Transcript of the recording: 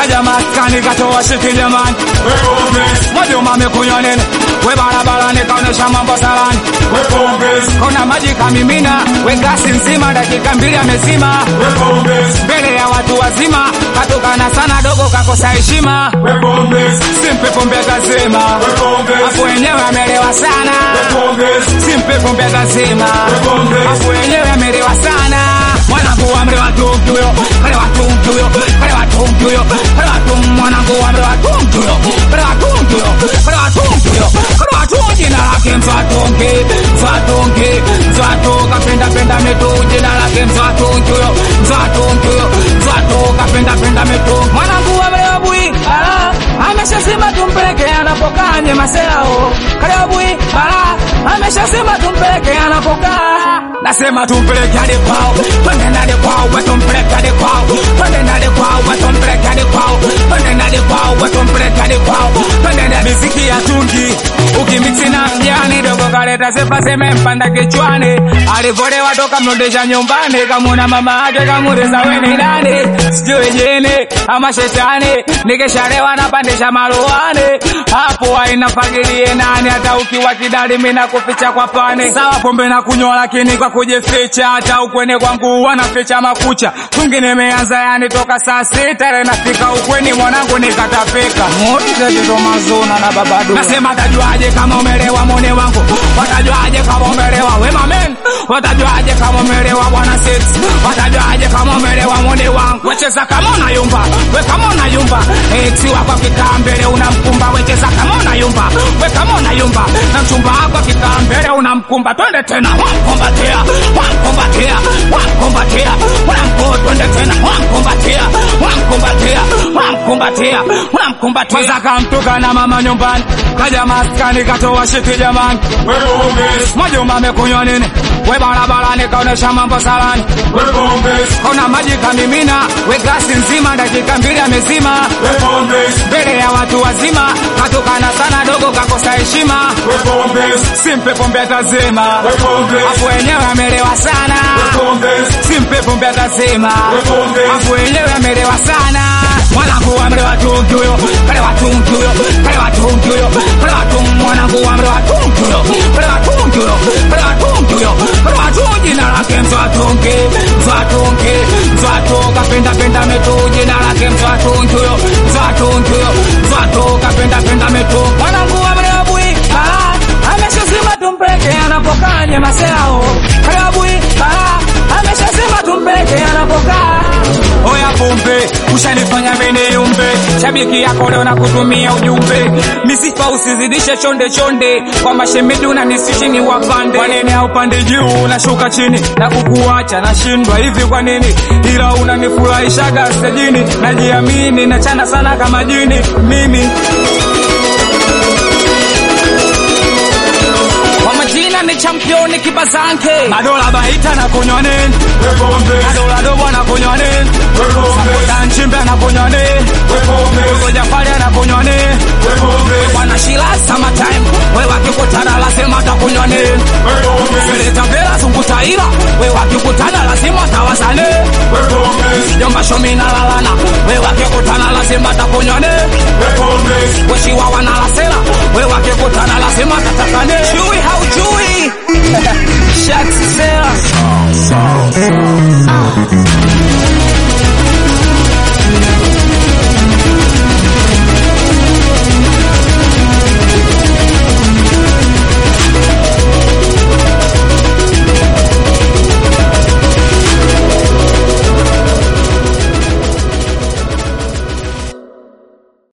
kaja maskani katoa shiti jamani Mwajuma amekunywa nini we barabarani kaonesha mambo salani kona maji kamimina we gasi nzima dakika mbili amezima mbele ya watu wazima katukana sana dogo kakosa heshima simpe pombe kazima hapo wenyewe amelewa sana simpe pombe kazima hapo wenyewe amelewa sana mwanangu amelewa tungi huyo kalewa tungi huyo kalewa tungi huyo kalewa tungi mwanangu amelewa tungi huyo kalewa tungi huyo kalewa tungi huyo kalewa tungi jina lake mzwatungi mzwatungi mzwatu kapenda penda metu jina lake mzwatungi huyo mzwatungi huyo mzwatu kapenda penda metu mwanangu amelewa bui ala ameshasema tumpeleke anapokaa nyemaseo kalewa bui ala ameshasema tumpeleke anapokaa nasema tumpeleke hadi kwao twende hadi kwao we tumpeleke hadi kwao twende hadi kwao we tumpeleke hadi kwao twende hadi kwao we tumpeleke hadi kwao twende hadi miziki ya tungi ukimiksi na mjani dogo kaleta sepa semempanda kichwani alivolewa toka mrudisha nyumbani kamuna mama ake kamuriza weni nani sijui jini ama shetani nikishalewa napandisha maruani hapo haina fagilie nani hata ukiwa kidali mina kuficha kwa pani sawa pombe na kunywa lakini kwa kujificha hata ukweni kwangu wanaficha makucha tungi nimeanza yani toka saa sita ile nafika ukweni mwanangu nikatapika mazuna na babadu nasema tajuaje kama umelewa mone wangu watajuaje kama umelewa wema men watajuaje kama umelewa bwana six watajuaje kama umelewa mone wangu wecheza kama unayumba we kama unayumba eksi wako akikaa mbele unamkumba wecheza kama unayumba we kama unayumba na mchumba wako akikaa mbele unamkumba twende tena wamkumbatia wamkumbatia wamkumbatia unamko twende tena wamkumbatia wamkumbatia wamkumbatia unamkumbatia kwanza kamtuka na mama nyumbani kaja maskani katoa shiti jamani Mwajuma amekunywa nini we barabarani kaonesha mambo salani kona maji kamimina we gasi nzima dakika mbili amezima mbele ya watu wazima katukana sana dogo kakosa heshima simpe pombe atazima hapo wenyewe amelewa sana simpe pombe atazima hapo wenyewe amelewa sana mwanangu amelewa tungi huyo kalewa tungi huyo kalewa tungi huyo kalewa tungi mwanangu amelewa tungi huyo kalewa tungi huyo kalewa tungi huyo kalewa tungi jina lake mzwatungi mzwatungi mzwatu kapenda penda metu jina lake mzwatungi huyo mzwatungi huyo mzwatu kapenda penda metu mwanangu amelewa bui ah, ameshasema tumpeleke anapokaa nyemaseo kalewa bui ah, ameshasema tumpeleke anapokaa oya pombe ushanifanya mene yumbe shabiki yako leo na kutumia ujumbe misifa usizidishe chonde chonde kwa mashemedu na nisishi ni wapande kwa nini haupande juu nashuka chini na kukuacha nashindwa hivi kwa nini ila unanifurahishaga stejini najiamini nachana sana kama jini mimi kwa majina ni championi kibazanke madola baita na kunywa nini madola dobo na kunywa nini Sakoda nchimbe na kunywa nini Dogo Jafari na kunywa nini bwana shila summertime we wakikutana lazima takunywa nini Seleta vela zungutaila we wakikutana lazima tawasane jomba shomi na lalana we wakikutana lazima takunywa nini weshiwawa na lasela we wakikutana lazima tatakane chui haujui Shaq Sela